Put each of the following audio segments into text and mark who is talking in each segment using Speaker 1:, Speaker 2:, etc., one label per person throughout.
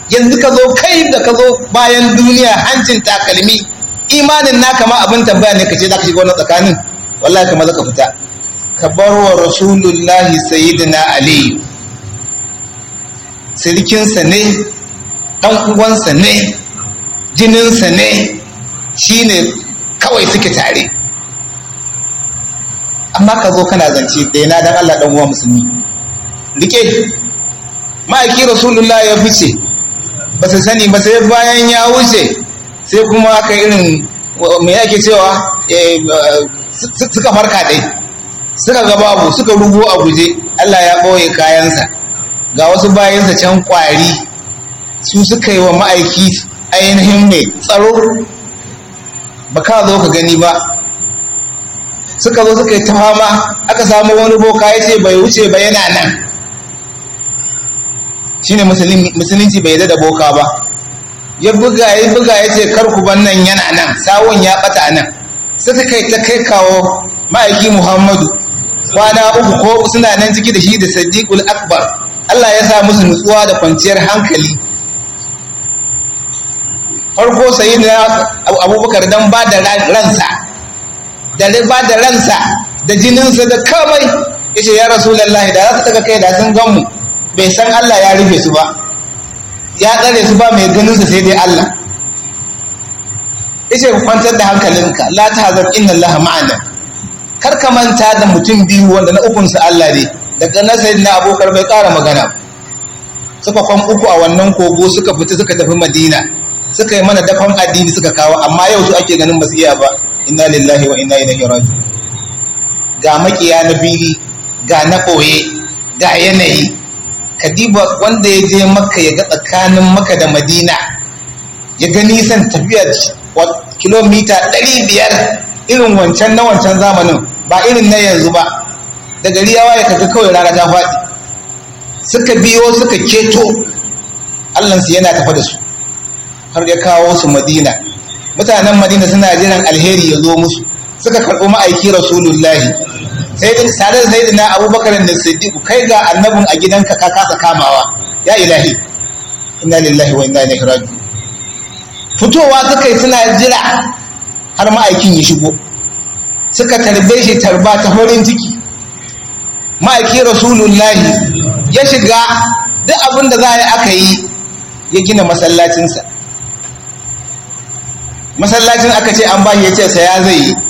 Speaker 1: yanzu ka zo kai da ka zo bayan duniya hancin takalmi imanin naka ma abin tambaya ne ka ce za ka shiga wannan tsakanin wallahi ka maza ka fita ka bar wa rasulullahi sayyidina ali sirkinsa ne dan uwansa ne jininsa ne shine kawai suke tare amma ka zo kana zance da yana dan Allah dan uwa musulmi rike ma'aiki rasulullah ya fice ba su sani ba sai bayan ya wuce sai kuma aka irin me yake cewa suka farka dai suka ga babu suka rugo a guje Allah ya ɓoye kayansa ga wasu bayansa can kwari su suka yi wa ma'aiki ainihin mai tsaro ba ka zo ka gani ba suka zo suka yi ta fama aka samu wani boka ya ce bai wuce ba yana nan shine musulunci bai da boka ba ya buga ya buga ya ce karku ban nan yana nan sawun ya bata nan suka kai ta kai kawo ma'aiki muhammadu kwana uku ko suna nan ciki da shi da sadiqul akbar Allah ya sa musu nutsuwa da kwanciyar hankali farko sayi na abubakar dan ba da ransa da ba da ransa da jininsa da kamai ya ce ya rasulallahi da za su daga kai da sun ganmu bai san Allah ya rufe su ba ya tsare su ba mai ganinsa sai dai Allah ya ce kwantar da hankalinka la ta hazar inna Allah ma'ana kar ka manta da mutum biyu wanda na ukunsa Allah ne daga na sayi na abokar bai ƙara magana suka kwan uku a wannan kogo suka fita suka tafi madina suka yi mana dafan addini suka kawo amma yau su ake ganin basu iya ba inna lillahi wa inna ilaihi raji'un ga makiya na bili ga na ɓoye ga yanayi kadiba wanda ya je makka ya ga tsakanin makka da madina ya ga nisan tafiya kilomita ɗari biyar irin wancan na wancan zamanin ba irin na yanzu ba da gari ya waye kaga kawai rana ta faɗi suka biyo suka keto allansu yana tafa da su har ya kawo su madina mutanen madina suna jiran alheri ya zo musu suka karɓi ma'aiki rasulullahi sai da tare da sayyidina abubakar da siddiqu kai ga annabin a gidanka ka kasa kamawa ya ilahi inna lillahi wa inna ilaihi raji'un fitowa suka yi suna jira har ma'aikin ya shigo suka tarbe shi tarba ta farin ciki ma'aiki rasulullahi ya shiga duk abin da za a yi aka yi ya gina masallacinsa masallacin aka ce an bashi ya ce saya zai yi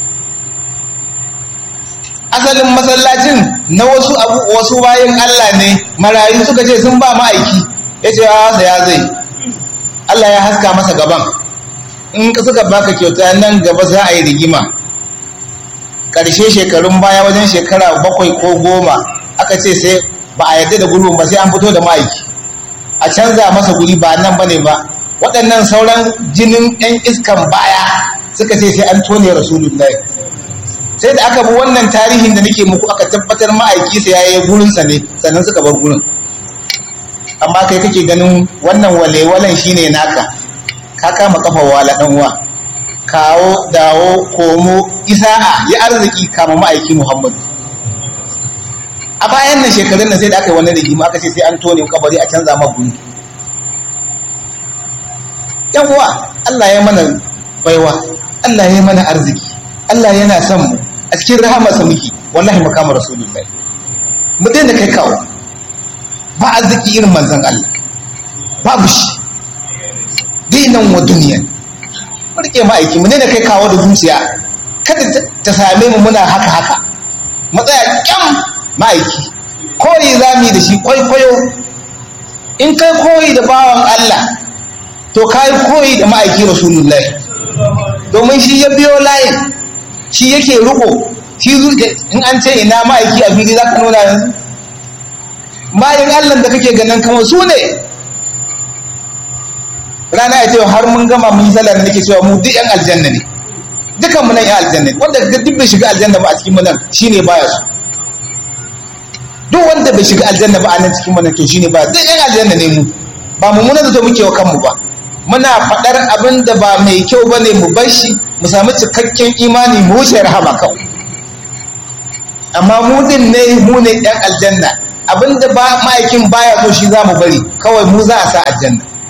Speaker 1: asalin masallacin na wasu abu wasu bayan Allah ne marayu suka ce sun ba ma'aiki ya ce ya saya zai Allah ya haska masa gaban in suka baka kyauta nan gaba za a yi rigima ƙarshe shekarun baya wajen shekara bakwai ko goma aka ce sai ba a yarda da gurbin ba sai an fito da ma'aiki a canza masa guri ba nan bane ba waɗannan sauran jinin 'yan iskan baya suka ce sai an tone rasulullahi sai da aka bi wannan tarihin da nake muku aka tabbatar ma'aiki sai yayi gurinsa ne sannan suka bar gurin amma kai kake ganin wannan walewalan shine naka ka kama kafa wala dan uwa kawo dawo komo isa'a ya arziki kama ma'aiki muhammadu a bayan nan shekarun nan sai da aka yi wannan rigima aka ce sai an tone kabari a canza ma guri yan uwa Allah ya mana baiwa Allah ya mana arziki Allah yana son mu a cikin rahamarsa muke wallahi mu kama rasulullahi mu daina kai kawo ba arziki irin manzon Allah babu shi dinan wa duniya mu rike ma'aiki mu daina kai kawo da zuciya kada ta same mu muna haka haka matsaya kyam ma'aiki koyi zami da shi kwaikwayo in kai koyi da bawan Allah to ka yi koyi da ma'aiki rasulullahi domin shi ya biyo layin shi yake riko shi in an ce ina ma'aiki a fili za ka nuna yanzu bayan allah da kake ganin kamar su ne rana ya ce har mun gama mun yi sallar da nake cewa mu duk yan aljanna ne dukan mu nan yan aljanna ne wanda duk bai shiga aljanna ba a cikin mu nan shine baya su duk wanda bai shiga aljanna ba a nan cikin mu nan to shine baya duk yan aljanna ne mu ba mu muna zato muke wa kanmu ba muna faɗar abin da ba mai kyau ba ne mu bar shi mu sami cikakken imani mu wuce rahama kawai amma mu din ne mu ne ɗan aljanna abin da ba ma'aikin baya so shi za mu bari kawai mu za a sa aljanna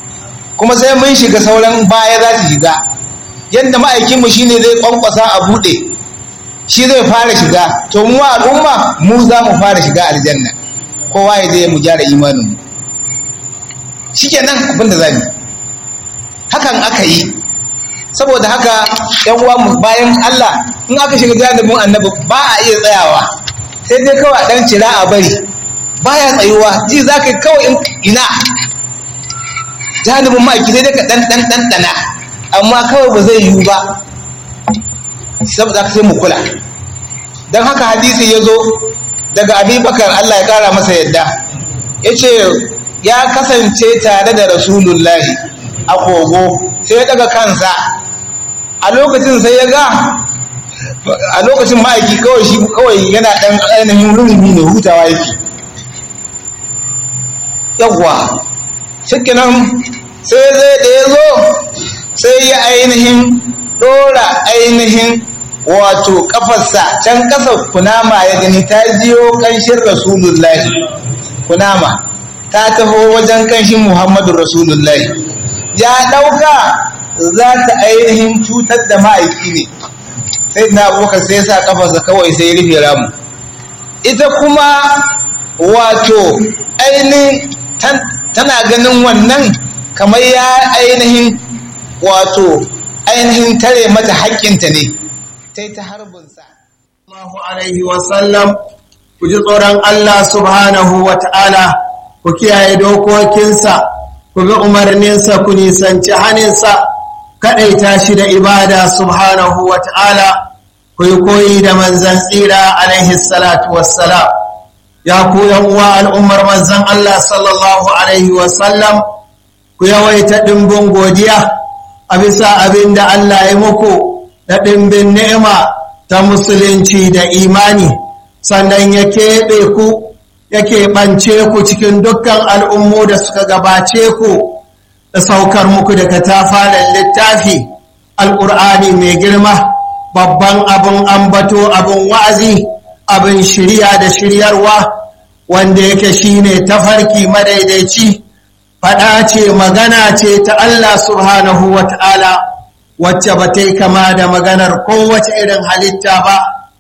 Speaker 1: kuma sai mun shiga sauran baya za su shiga yadda ma'aikinmu shine zai kwankwasa a buɗe shi zai fara shiga to mu al'umma mu za mu fara shiga aljanna kowa ya je mu gyara imanin mu shikenan abin da zamu hakan aka yi saboda haka yan uwa mu bayan Allah in aka shiga janibin annabi ba a iya tsayawa sai dai kawai dan cira a bari baya tsayuwa ji za ka kawai ina janibin ma'aiki sai dai ka dan dan dan dana amma kawai ba zai yiwu ba saboda sai mu kula don haka hadisi ya zo daga abubakar Allah ya kara masa yadda ya ce ya kasance tare da rasulullahi a kogo sai ya daga kansa a lokacin sai ya ga a lokacin ma'aiki kawai shi kawai yana ɗan ainihin rurumi ne hutawa yake yawwa shikinan sai zai da ya zo sai ya ainihin ɗora ainihin wato kafarsa can kasa kunama ya gani ta jiyo kanshin rasulullahi kunama ta taho wajen kanshin muhammadu rasulullahi ya ɗauka za ta ainihin cutar da ma'aiki ne sai na abokan sai sa kafarsa kawai sai rufe ramu ita kuma wato ainihin tana ganin wannan kamar ya ainihin wato ainihin tare mata haƙƙinta ne ta yi ta harbinsa.
Speaker 2: Allahu Alaihi wasallam ku ji tsoron Allah subhanahu wa ta'ala ku kiyaye dokokinsa ku bi umarninsa ku nisanci haninsa kaɗaita shi da ibada subhanahu wa ta'ala ku yi koyi da manzan tsira alaihi salatu wassalam ya ku uwa al'ummar manzan Allah sallallahu Alaihi wasallam ku yawaita ɗimbin godiya a bisa abin da Allah ya muku da ɗimbin ni'ima ta musulunci da imani sannan ya keɓe ku ya keɓance ku cikin dukkan al'ummu da suka gabace ku da saukar muku daga tafarin littafi al'ur'ani mai girma babban abin ambato abin wa'azi abin shirya da shiryarwa wanda yake shine tafarki madaidaici faɗa ce magana ce ta Allah subhanahu wa ta'ala wacce ba ta yi kama da maganar kowace irin halitta ba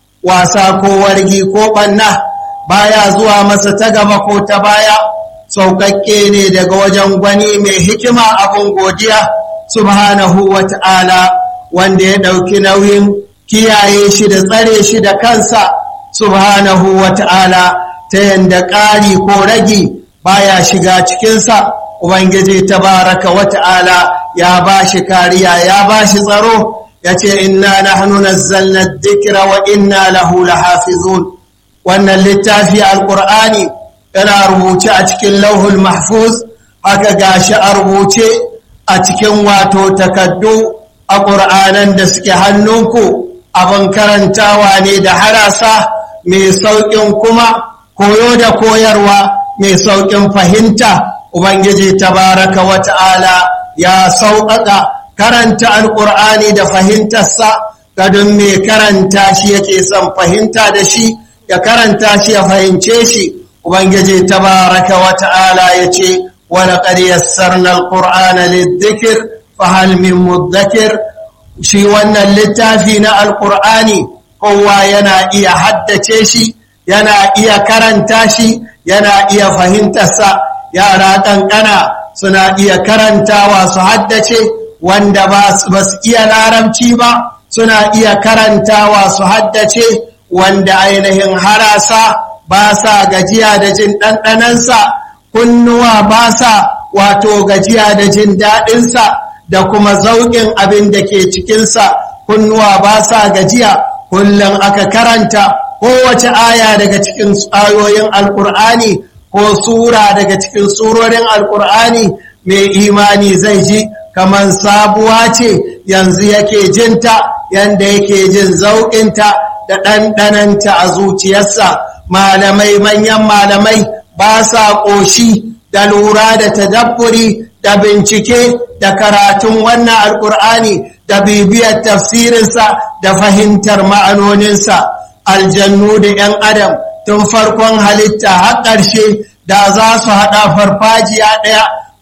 Speaker 2: wasa ko wargi ko ɓanna baya zuwa masa ta gaba ko ta baya sauƙaƙƙe ne daga wajen gwani mai hikima abin godiya subhanahu wa ta'ala wanda ya ɗauki nauyin kiyaye shi da tsare shi da kansa subhanahu wa ta'ala ta yanda ƙari ko ragi baya shiga cikinsa ubangiji tabaraka wa ta'ala ya ba shi kariya ya ba shi tsaro ya ce inna nahnu nazzalna dhikra wa inna lahu lahafizun wannan littafi alqur'ani yana rubuce a cikin lauhul mahfuz haka gashi a rubuce a cikin wato takaddu a ƙur'anan da suke hannunku abin karantawa ne da harasa mai sauƙin kuma koyo da koyarwa mai sauƙin fahimta ubangiji tabaraka wa ta'ala ya sauƙaƙa karanta alƙur'ani da fahimtarsa gadon mai karanta shi yake son fahimta da shi ya karanta shi ya fahimce shi ubangiji tabaraka wa ta'ala ya ce wani ƙaryar alƙur'ana lidzikir fahal min muddakir shi wannan littafi na alƙur'ani kowa yana iya haddace shi yana iya karanta shi yana iya fahimtarsa yara ƙanƙana suna iya karantawa su haddace wanda ba su iya larabci ba suna iya karantawa su haddace wanda ainihin harasa ba sa gajiya da jin ɗanɗanansa kunnuwa ba sa wato gajiya da jin daɗinsa da kuma zauƙin abin da ke cikinsa kunnuwa ba sa gajiya kullum aka karanta kowace aya daga cikin ayoyin alkur'ani ko sura daga cikin surorin alkur'ani mai imani zai ji kamar sabuwa ce yanzu yake jinta yanda yake jin zauƙinta da ɗanɗananta a zuciyarsa malamai manyan malamai ba sa ƙoshi da lura da tadabburi da bincike da karatun wannan alkur'ani da bibiyar tafsirinsa da fahimtar ma'anoninsa aljannu da 'yan adam tun farkon halitta har ƙarshe da za su haɗa farfajiya ɗaya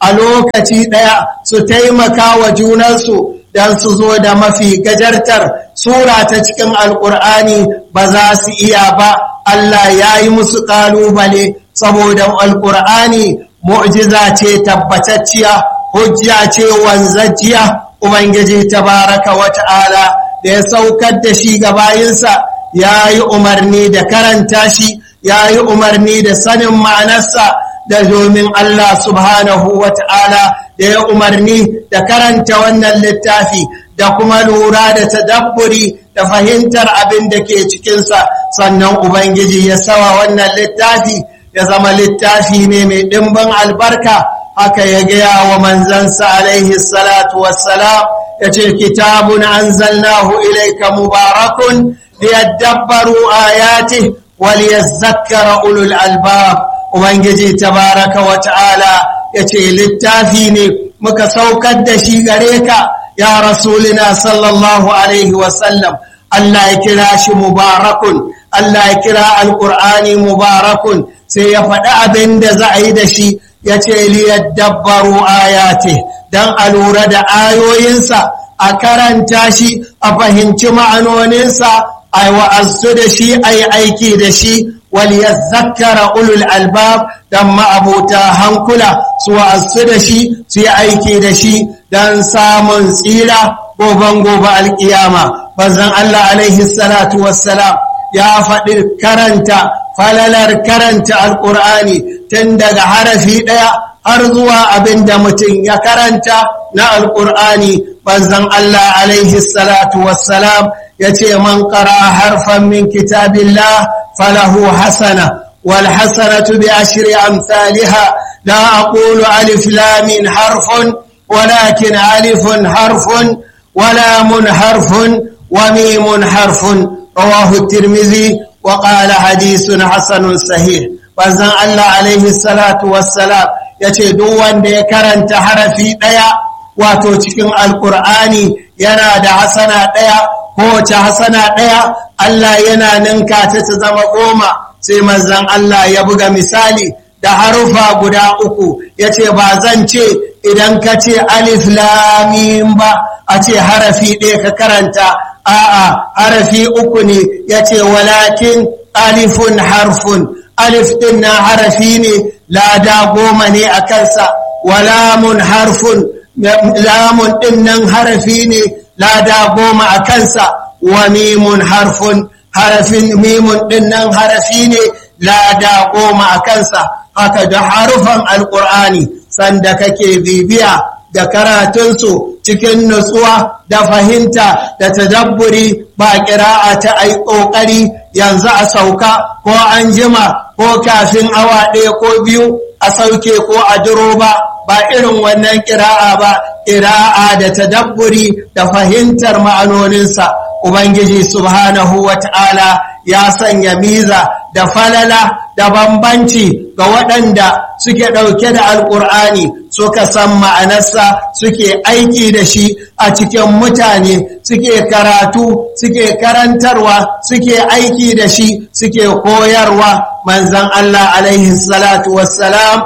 Speaker 2: a lokaci ɗaya su taimaka wa junansu don su zo da mafi gajartar sura ta cikin alƙur'ani ba za su iya ba Allah ya yi musu ƙalubale saboda alƙur'ani mu'jiza ce tabbatacciya hujja ce wanzajjiya ubangiji tabaraka wa ta'ala da ya saukar da shi ga bayinsa ya yi umarni da karanta shi ya yi umarni da sanin ma'anarsa da domin Allah subhanahu wa ta'ala da ya umarni da karanta wannan littafi da kuma lura da tadabburi da fahimtar abin da ke cikinsa sannan Ubangiji ya sawa wannan littafi ya zama littafi ne mai ɗimbin albarka haka ya gaya wa manzansa alaihi salatu wassalam ya ce kitabun anzalnahu ilaika mubarakun liyadabbaru ayati waliyazakkara ulul albab ubangiji tabaraka wa ta'ala ya ce littafi ne muka saukar da shi gare ka ya rasulina sallallahu alaihi wasallam Allah ya kira shi mubarakun Allah ya kira alƙur'ani mubarakun sai ya faɗi abin da za a yi da shi ya ce liyadabbaru ayate don a lura da ayoyinsa a karanta shi a fahimci ma'anoninsa a wa'azzu da shi a yi aiki da shi waliyazzakara ulul albab don ma'abuta hankula su wa'azzu da shi su yi aiki da shi don samun tsira goben gobe alkiyama bazan Allah alaihi salatu wassalam ya faɗi karanta falalar karanta alƙur'ani tun daga harafi ɗaya har zuwa abin da mutum ya karanta na alƙur'ani bazan Allah alaihi salatu wassalam ya ce man ƙara harfan min kitabillah falahu hasana wal hasanatu bi ashri amsalha la aqulu alif lam harfun ولكن ألف حرف ولام حرف وميم حرف رواه الترمذي وقال حديث حسن صحيح فزن الله عليه الصلاة والسلام yace duk wanda ya karanta harafi ɗaya wato cikin alkur'ani yana da hasana ɗaya kowace hasana ɗaya Allah yana ninka ta ta zama goma sai manzon Allah ya buga misali da harufa guda uku yace ba zan ce idan ka ce alif lamim ba a ce harafi ɗaya ka karanta a'a harafi uku ne ya ce walakin alifun harfun alif ɗin na harafi ne lada goma ne a kansa walamun harfun lamun ɗin nan harafi ne lada goma a kansa wa mimun harfun harafin mimun ɗin nan harafi ne lada goma a kansa haka da harufan alƙur'ani sanda kake bibiya da karatunsu cikin nutsuwa da fahimta da tadabburi ba ƙira'a ta ai ƙoƙari yanzu a sauka ko an jima ko kafin awa ɗaya ko biyu a sauke ko a duro ba ba irin wannan ƙira'a ba ƙira'a da tadabburi da fahimtar ma'anoninsa ubangiji subhanahu wa ta'ala ya sanya miza da falala da bambanci ga waɗanda suke ɗauke da alƙur'ani suka san ma'anarsa suke aiki da shi a cikin mutane suke karatu suke karantarwa suke aiki da shi suke koyarwa manzan Allah alaihi salatu wassalam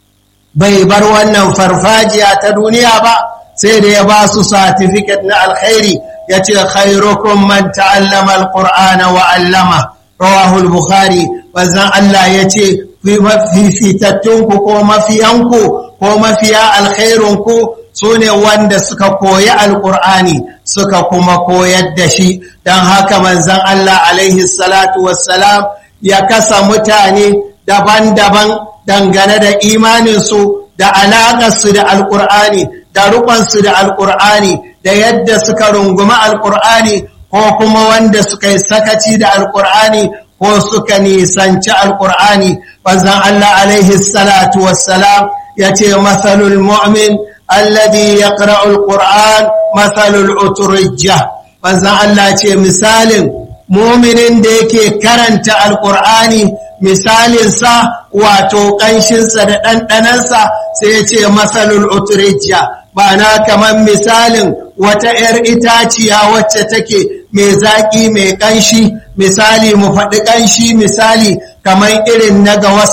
Speaker 2: bai bar wannan farfajiya ta duniya ba sai da ya ba su satifiket na alkhairi ya ce khairukum man ta'allama alqur'ana wa 'allama rawahul bukhari manzan Allah ya ce fifitattunku ko mafiyanku ko mafiya alkhairunku su ne wanda suka koyi alkur'ani suka kuma koyar da shi don haka manzan Allah alaihi salatu wassalam ya kasa mutane daban-daban dangane da imaninsu da alaƙarsu da alkur'ani da rukunsu da alkur'ani da yadda suka rungumi alkur'ani ko kuma wanda suka yi sakaci da alkur'ani ko suka nisanci alkur'ani banzan Allah alaihi salatu wassalam ya ce matsalul mu'min alladhi yaqra'u alquran matsalul uturujja banzan Allah ce misalin muminin da yake karanta alkur'ani misalinsa wato ƙanshinsa da ɗanɗanansa sai ya ce matsalul uturujja ba na kamar misalin wata ‘yar itaciya wacce take mai zaƙi mai ƙanshi misali mu faɗi ƙanshi misali kamar irin na gawasa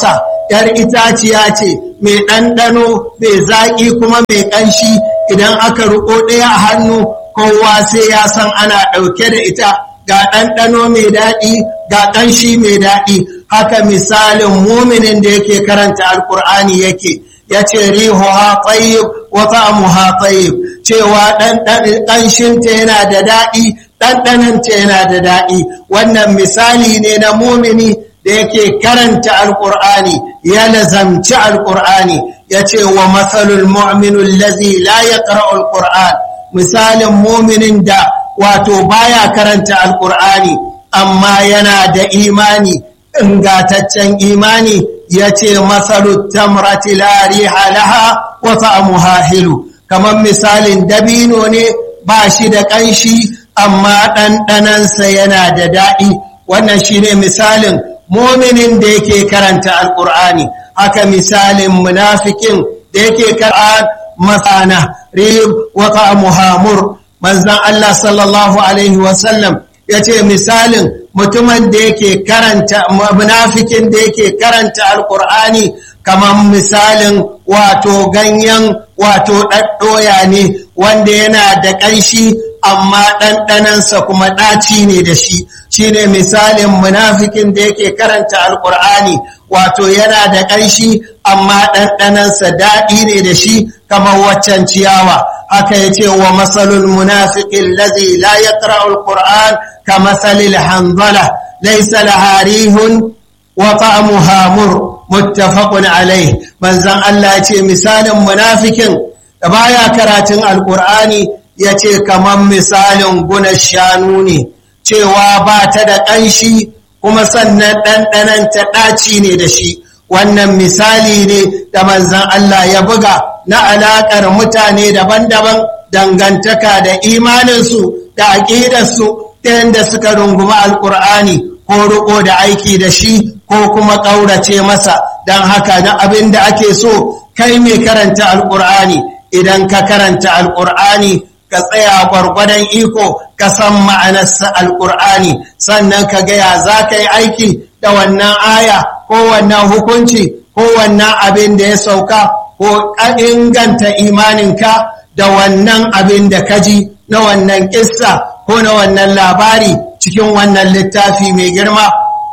Speaker 2: ‘yar itaciya ce mai ɗanɗano mai zaƙi kuma mai ƙanshi idan aka riƙo ɗaya a hannu kowa sai ya san ana ɗauke da ita ga ɗanɗano mai daɗi ga ƙanshi mai daɗi haka misalin muminin da yake karanta alƙur'ani yake ya ce rihuha tsayib wa ta'amuha tsayib cewa ƙanshinta yana da daɗi ɗanɗananta yana da daɗi wannan misali ne na mumini da yake karanta alƙur'ani ya lazamci alƙur'ani ya ce wa matsalul mu'minun lazi la ya alƙur'an misalin muminin da wato baya karanta alƙur'ani amma yana da imani ingataccen imani ya ce matsalu tamrati la riha laha wa ta'amuha hilu kamar misalin dabino ne ba shi da ƙanshi amma ɗanɗanansa yana da daɗi wannan shine misalin mominin da yake karanta alƙur'ani haka misalin munafikin da yake karanta masana rib wa muhamur manzan Allah sallallahu alaihi wasallam ya ce misalin mutumin da yake karanta munafikin da yake karanta alƙur'ani kamar misalin wato ganyen wato ɗaɗɗoya ne wanda yana da ƙanshi amma ɗanɗanansa kuma ɗaci ne da shi shi ne misalin munafikin da yake karanta alƙur'ani wato yana da ƙanshi amma ɗanɗanansa daɗi ne da shi kamar waccan ciyawa haka ya ce wa matsalul munafikin lazi la ya alƙur'an ka matsalil hanzala laisa laharihun wa ta'amuha mur muttafaqun alai manzon Allah ya ce misalin munafikin da baya karatun alƙur'ani ya ce kamar misalin guna shanu ne cewa ba ta da ƙanshi kuma sannan ɗanɗanan ta ɗaci ne da shi wannan misali ne da manzan Allah ya buga na alaƙar mutane daban-daban dangantaka da imaninsu da aƙidarsu ta yadda suka rungumi alƙur'ani ko riƙo da aiki da shi ko kuma ƙaurace masa don haka na abin da ake so kai mai karanta alƙur'ani idan ka karanta alƙur'ani ka tsaya gwargwadon iko ka san ma'anarsa alƙur'ani sannan ka gaya za ka yi aiki da wannan aya ko wannan hukunci ko wannan abin da ya sauka ko inganta imaninka da wannan abin da ka ji na wannan ƙissa ko na wannan labari cikin wannan littafi mai girma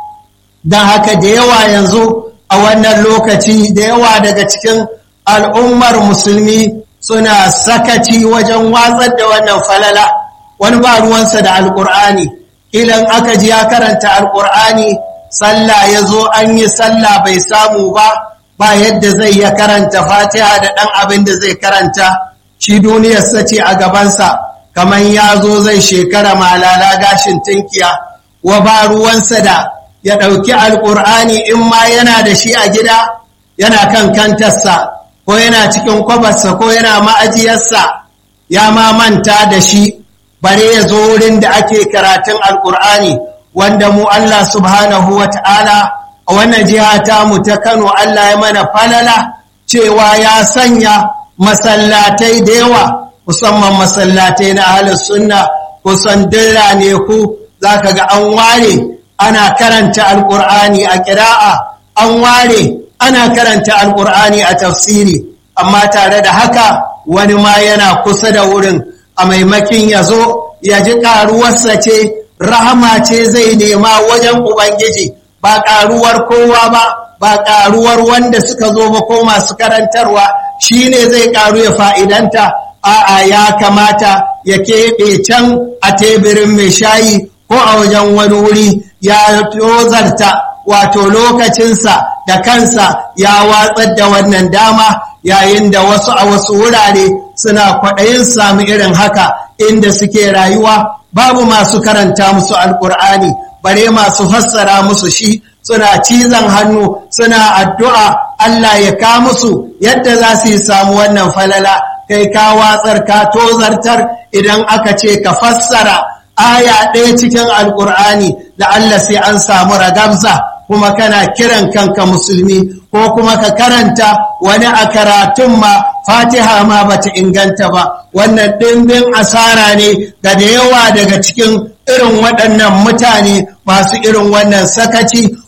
Speaker 2: don haka da yawa yanzu a wannan lokaci da yawa daga cikin al'ummar musulmi suna sakaci wajen watsar da wannan falala wani ba ruwansa da alƙur'ani ilan aka ji ya karanta alƙur'ani sallah ya zo an yi sallah bai samu ba ba yadda zai ya karanta fatiha da ɗan abin da zai karanta shi duniyarsa ce a gabansa kamar ya zo zai shekara malala gashin tinkiya wa ba ruwansa da ya ɗauki alƙur'ani in ma yana da shi a gida yana kan kantarsa ko yana cikin kwabarsa ko yana ma'ajiyarsa ya ma manta da shi bare ya zo wurin da ake karatun alƙur'ani wanda mu Allah subhanahu wa ta'ala a wannan jiha ta mu ta Kano Allah ya mana falala cewa ya sanya masallatai da yawa musamman masallatai na ahlus sunna kusan dira ne ku zaka ga an ware ana karanta alƙur'ani a ƙira'a an ware ana karanta alƙur'ani a tafsiri amma tare da haka wani ma yana kusa da wurin a maimakin ya zo ya ji ƙaruwarsa ce rahama ce zai nema wajen ubangiji ba ƙaruwar kowa ba ba ƙaruwar wanda suka zo ba ko masu karantarwa shi ne zai ƙaru ya fa'idanta a'a ya kamata ya keɓe can a teburin mai shayi ko a wajen wani wuri ya tozarta wato lokacinsa da kansa ya watsar da wannan dama yayin da wasu a wasu wurare suna kwaɗayin sami irin haka inda suke rayuwa babu masu karanta musu alƙur'ani bare masu fassara musu shi suna cizon hannu suna addu'a Allah ya ka musu yadda za su yi samu wannan falala kai ka watsar ka tozartar idan aka ce ka fassara aya ɗaya cikin alƙur'ani da Allah sai an samu ragamza kuma kana kiran kanka musulmi ko kuma ka karanta wani a karatun ma fatiha ma bata inganta ba wannan ɗimbin asara ne ga da yawa daga cikin irin waɗannan mutane masu irin wannan sakaci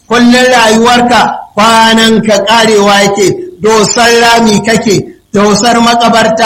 Speaker 2: kullum rayuwarka kwanan ka karewa yake dosar rami kake dosar makabarta